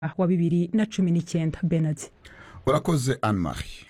wa bibiri na cumi n'icyenda benard urakoze anne marie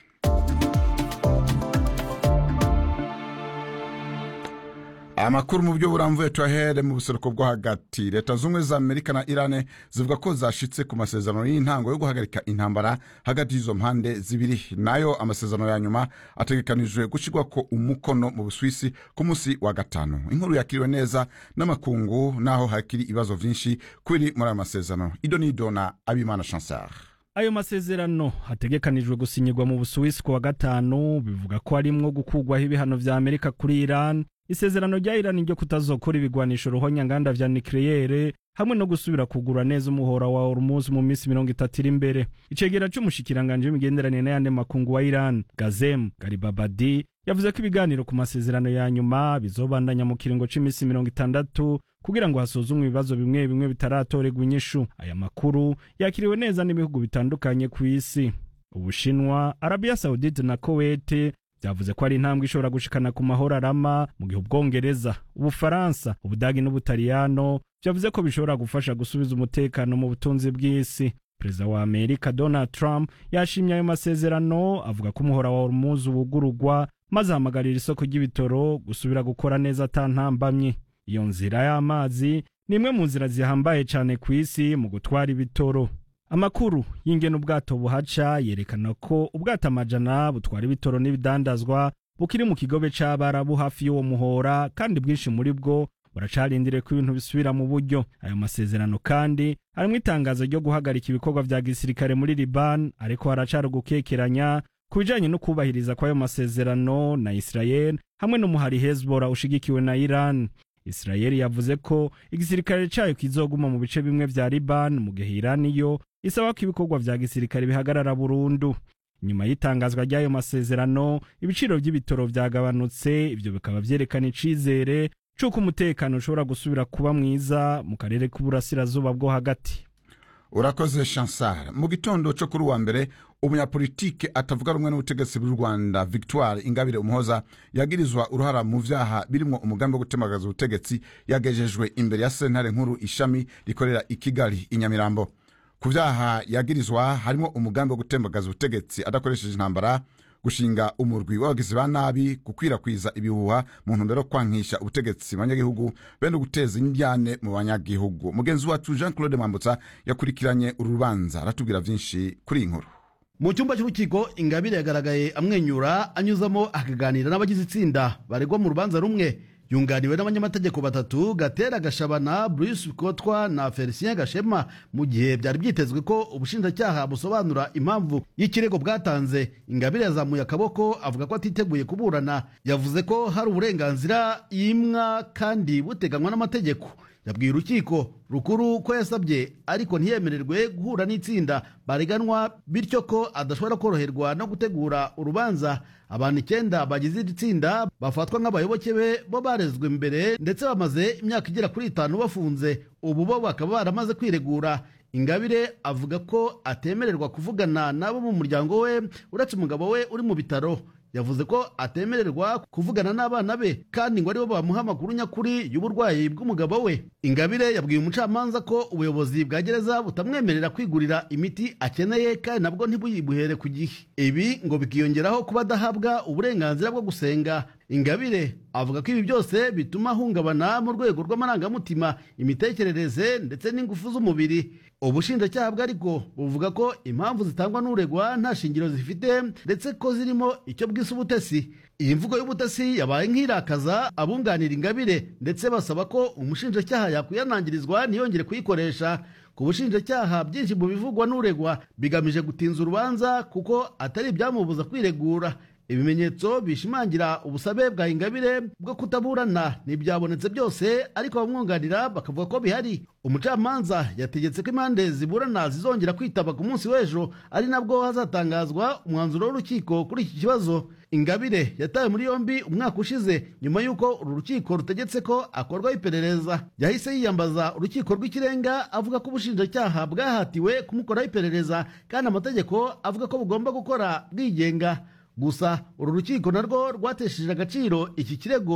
amakuru mu buryo burambuye tuyahere mu buseruko bwo hagati leta z'ubumwe za amerika na irane zivuga ko zashitse ku masezerano y'intango yo guhagarika intambara hagati y'izo mpande zibiri nayo amasezerano ya nyuma ategekanijwe gushyirwa ko umukono mu buswisi ku munsi wa gatanu inkuru yakiriwe neza n'amakungu naho hakiri ibibazo byinshi kuri muri ayo masezerano ido n'ido na abimana chansar ayo masezerano hategekanijwe gusinyirwa mu busuwisi ku wa gatanu bivuga ko harimwo gukurwaho ibihano vya amerika kuri iran isezerano rya irani ryo kutazokora ibigwanisho ruhonyanganda vya nikleyere hamwe no gusubira kugura neza umuhora wa hormuz mu minsi mirongo itatu iri imbere icegera c'umushikiranganje w'imigenderanire n'ayandi makungu wa iran gazem garibabadi yavuze ko ibiganiro ku masezerano ya nyuma bizobandanya mu kiringo c'imisi mirongo itandatu kugira ngo hasuzumwe ibibazo bimwe bimwe bitaratorerwa inyishu aya makuru yakiriwe neza n'ibihugu bitandukanye ku isi ubushinwa arabiya saudite na kowete byavuze ko ari intambwe ishobora gushikana ku mahoro arama mu gihe ubwongereza ubufaransa ubudagi n'ubutaliyano byavuze ko bishobora gufasha gusubiza umutekano mu butunzi bw'isi perezida wa amerika donald trump yashimye ayo masezerano avuga ko umuhora wa hormuz wugurugwa maze ahamagarira isoko ry'ibitoro gusubira gukora neza atantambamye iyo nzira y'amazi ni imwe mu nzira zihambaye cyane ku isi mu gutwara ibitoro amakuru y'ingene ubwato buhaca yerekana ko ubwato amajana butwara ibitoro n'ibidandazwa bukiri mu kigobe c'abarabu hafi y'uwo muhora kandi bwinshi muri bwo buracarindiriye ko ibintu bisubira mu buryo ayo masezerano kandi harimwo itangazo ryo guhagarika ibikorwa vya gisirikare muri liban ariko haracari ugukekeranya ku bijanye no kubahiriza kw'ayo masezerano na israel hamwe n'umuhari hezbollah ushigikiwe na iran israel yavuze ko igisirikare cayo kizoguma mu bice bimwe vya liban mu gihe iran yo isaba ko ibikorwa vya gisirikare bihagarara burundu nyuma y'itangazwa ry'ayo masezerano ibiciro vy'ibitoro vyagabanutse ivyo bikaba vyerekana icizere c'uko umutekano ushobora gusubira kuba mwiza mu karere k'uburasirazuba bwo hagati urakoze chansar mu gitondo cyo kuri uwa mbere umunyapolitike atavuga rumwe n'ubutegetsi bw'u rwanda victoire ingabire umuhoza yagirizwa uruhara mu vyaha birimwo umugambi wo gutemagaza ubutegetsi yagejejwe imbere ya sentare nkuru ishami rikorera i kigali i nyamirambo ku vyaha yagirizwa harimo umugambi wo gutembagaza ubutegetsi adakoresheje intambara gushinga umurwi w'abagizi ba nabi gukwirakwiza ibihuha mu ntumbero yo kwankisha ubutegetsi mu banyagihugu bene guteza indyane mu banyagihugu mugenzi wacu jean claude mwambutsa yakurikiranye uru rubanza aratubwira vyinshi kuri iyi nkuru mu cyumba cy'urukiko ingabire yagaragaye amwenyura anyuzamo akaganira n'abagize itsinda baregwa mu rubanza rumwe yunganiwe n'abanyamategeko batatu gatera gashabana bruce kotwa na felicien gashema mu gihe byari byitezwe ko ubushinjacyaha busobanura impamvu y'ikirego bwatanze ingabire yazamuye akaboko avuga ko atiteguye kuburana yavuze ko hari uburenganzira yimwa kandi buteganywa n'amategeko yabwiye urukiko rukuru ko yasabye ariko ntiyemererwe guhura n'itsinda bareganwa bityo ko adashobora koroherwa no gutegura urubanza abantu icyenda bagize iri tsinda bafatwa nk'abayoboke be bo barezwe mbere ndetse bamaze imyaka igera kuri itanu bafunze ubu bo bakaba baramaze kwiregura ingabire avuga ko atemererwa kuvugana n'abo mu muryango we uretse umugabo we uri mu bitaro yavuze ko atemererwa kuvugana n'abana be kandi ngo aribo bamuha amakuru nyakuri y'uburwayi bw'umugabo we ingabire yabwiye umucamanza ko ubuyobozi bwa gereza butamwemerera kwigurira imiti akeneye kandi nabwo ntibuyibuhere ku gihe ibi ngo bikiyongeraho kuba adahabwa uburenganzira bwo gusenga ingabire avuga ko ibi byose bituma ahungabana mu rwego rw'amarangamutima imitekerereze ndetse n'ingufu z'umubiri ubushinjacyaha bwe ariko buvuga ko impamvu zitangwa n'uregwa nta shingiro zifite ndetse ko zirimo icyo bwise ubutesi iyi mvugo y'ubutesi yabaye nk'irakaza abunganira ingabire ndetse basaba ko umushinjacyaha yakwiyanangirizwa ntiyongere kuyikoresha ku bushinjacyaha byinshi mu bivugwa n'uregwa bigamije gutinza urubanza kuko atari ibyamubuza kwiregura ibimenyetso bishimangira ubusabe bwa ingabire bwo kutaburana ntibyabonetse byose ariko abamwunganira bakavuga ko bihari umucamanza yategetse ko impande ziburana zizongera kwitaba ku munsi w'ejo ari nabwo hazatangazwa umwanzuro w'urukiko kuri iki kibazo ingabire yatawe muri yombi umwaka ushize nyuma y'uko uru rukiko rutegetse ko akorwaho iperereza yahise yiyambaza urukiko rw'ikirenga avuga ko ubushinjacyaha bwahatiwe kumukoraho iperereza kandi amategeko avuga ko bugomba gukora bwigenga gusa uru rukiko narwo rwatesheje agaciro iki kirego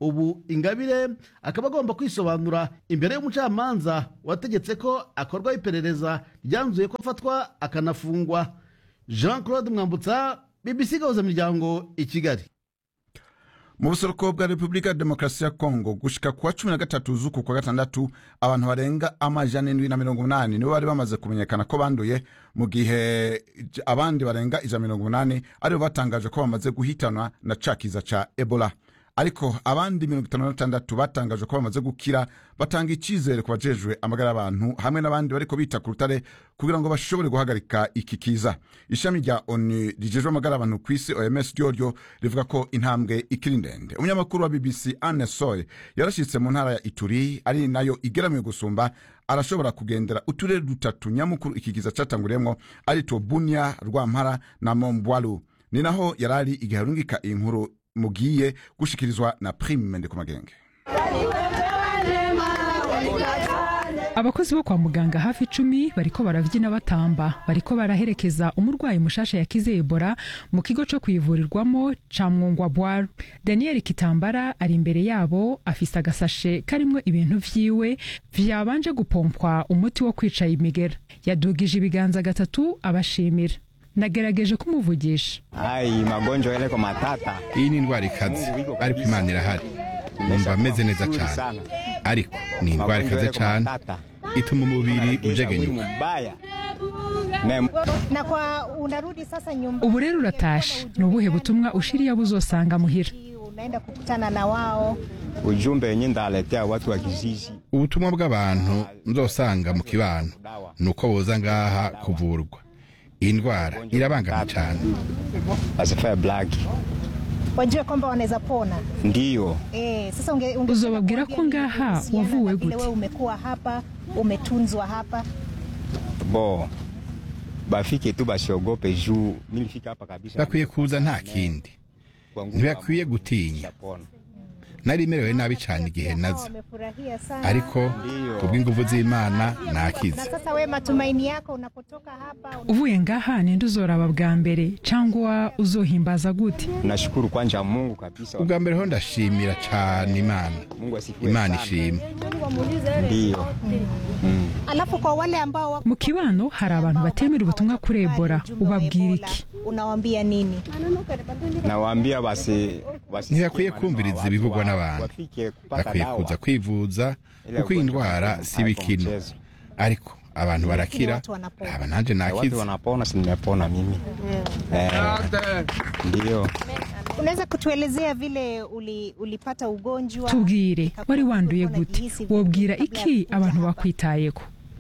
ubu ingabire akaba agomba kwisobanura imbere y'umucamanza wategetse ko akorwaho iperereza ryanzuye ko afatwa akanafungwa jean claude mwambutsa bbc gahuza miryango i kigali mu buseruko bwa repubulika ya demokarasi ya kongo gushika kuwa cumi na gatatu z'uku kwa gatandatu abantu barenga amajana indwi na mirongo umunani nibo bari bamaze kumenyekana ko banduye mu gihe j- abandi barenga ijana mirongo umunani aribo batangaje ko bamaze guhitanwa na ca kiza ca ebola ariko abandi mirongo itanu na batandatu batangaje ko bamaze gukira batanga icyizere ku bajejwe amagara y'abantu hamwe n'abandi bariko bita ku rutare kugira ngo bashobore guhagarika iki kiza ishami rya onu rijejwe amagara y'abantu ku isi oms ryoryo rivuga ko intambwe ikiri ndende umunyamakuru wa bbc anne soy yarashyitse mu ntara ya ituri ari nayo igeramiye gusumba arashobora kugendera uturere dutatu nyamukuru iki kiza catanguriyemwo ari two bunya rwampara na mombwalu ni naho yarari igihe arungika iyi nkuru mugiye gushikirizwa na prime ndeko magenge abakozi bo kwa muganga hafi icumi bariko baravyina batamba bariko baraherekeza umurwayi mushasha yakize ebola mu kigo co kwivurirwamo ca mwungwa bwar daniel kitambara ari imbere yabo afise agasashe karimwo ibintu vyiwe vyabanje gupompwa umuti wo kwica imigera yadugije ibiganza gatatu abashimira nagerageje kumuvugisha Ai, magonjwa yale kwa matata. iyi ni indwara ikaze ariko imana irahari numva ameze neza cyane ariko ni indwara ikaze cyane ituma umubiri ujegenyuka Mbaya. Me- na kwa unarudi sasa nyumbani ubu rero uratashe ni ubuhe butumwa ushiriya buzosanga muhira unaenda kukutana na wao Ujumbe wenye ndaletea watu wa kijiji. ubutumwa bw'abantu nzosanga mu kibano ni uko boza ngaha kuvurwa iyi ndwara irabangama cyane Asifaye black. wajue kwamba wanaweza pona Ndiyo. eh, sasa unge, unge Uzobabwira ko ngaha kuhusiana wavuwe na vile gute? wewe umekuwa hapa umetunzwa hapa Bo. Bafike tu basiogope juu nilifika hapa kabisa. bakwiye kuza nta kindi Kwa nguvu ntibakwiye ya Mungu gutinya nitapona. nari merewe nabi cyane igihe naza wamefurahia sana ariko kubw'ingufu z'imana nakize na sasa we matumaini yako unapotoka hapa uvuye ngaha ninde uzoraba bwa mbere cyangwa uzohimbaza gute Nashukuru kwanja Mungu kabisa. ubwa mbere ho ndashimira cyane imana Mungu asifiwe. imana sana. ishimwe Ndiyo. alafu kwa wale ambao wako mu kibano hari abantu batemera ubutumwa kuri ebola ubabwira iki unawambia nini Nawaambia basi basi ntibakwiye kumviriza ibivugwa n'abantu Wafike kupata bakwiye dawa. kuza kwivuza kuko iyi ndwara si bikino ariko abantu barakira watu wanapona. aba nanjye Eh, Watu nakize wanapona, si nimepona mimi. Eh, Ndiyo. unaweza kutuelezea vile uli, ulipata ugonjwa tubwire Ikakuwa- wari wanduye ulikuwa gute unajihisi vipi wobwira kabla ya iki kuja abantu hapa? bakwitayeko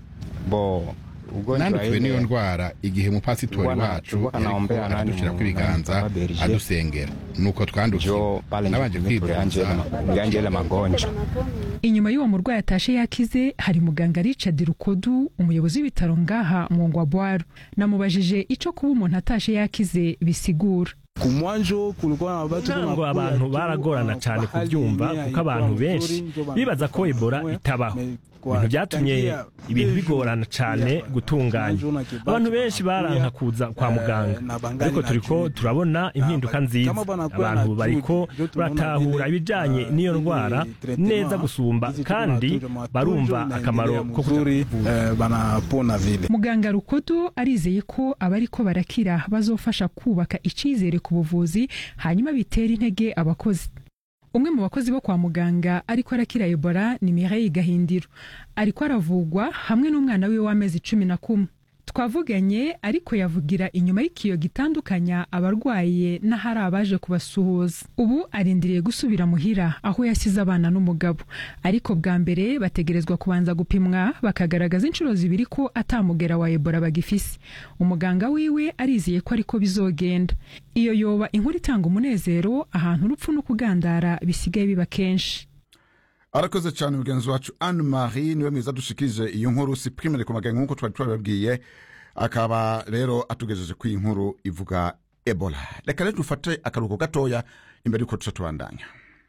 Bo ugonjwa nandukiwe n'iyo ile ndwara igihe umupasitori Bwana- wacu Bwana yariko naombea nani aradushyirako mu- ibiganza Papa Berger. adusengera nuko twandukiwe jo pale nabanje kwivuza nilianje ile magonjwa inyuma y'uwo murwayi atashe yakize hari muganga richard rukodu umuyobozi w'ibitaro ngaha mwongwa bwaro namubajije ico kuba umuntu atashe yakize bisigura kumwanjo kulikuwa na watu ntango abantu baragorana cyane kubyumva kuko abantu benshi bibaza ko ebola itabaho ibintu byatumye ibintu bigorana cyane gutunganya abantu benshi baranka kuza kwa muganga ariko turiko turabona impinduka nziza abantu bariko baratahura ibijanye n'iyo ndwara neza gusumba kandi barumva akamaro ko kuzuri banapona vile muganga rukodo arizeye ko abariko barakira bazofasha kubaka icizere ku buvuzi hanyuma bitera intege abakozi umwe mu bakozi bo kwa muganga ariko arakira ebola ni mireille gahindiro ariko aravugwa hamwe n'umwana wiwe w'amezi cumi na kumwe twavuganye ariko yavugira inyuma y'ikiyo gitandukanya abarwaye n'ahari abaje kubasuhuza ubu arindiriye gusubira muhira aho yasize abana n'umugabo ariko bwa mbere bategerezwa kubanza gupimwa bakagaragaza inshuro zibiri ko atamugera wa ebola bagifise umuganga wiwe arizeye ko ariko bizogenda iyo yoba inkuru itanga umunezero ahantu urupfu no kugandara bisigaye biba kenshi arakoze cyane mugenzi wacu anne marie niwe mwiza dushikije iyo nkuru si primere ku magambo nk'uko twari twabibabwiye akaba rero atugejeje ku iyi nkuru ivuga ebola reka rero dufate akaruhuko gatoya imbere y'uko tuca tubandanya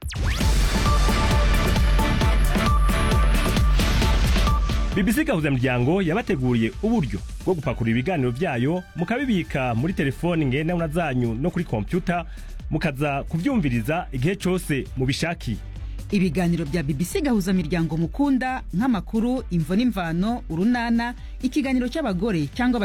BBC gahuzamuryango yabateguriye uburyo bwo gupakurura ibiganiro byayo mukabibika muri telefoni ngendanwa zanyu no kuri kompyuta mukaza kubyumviriza igihe cyose mubishakiye ibiganiro bya bbc gahuza miryango mukunda nk'amakuru imvo n'imvano urunana ikiganiro cy'abagore cyangwa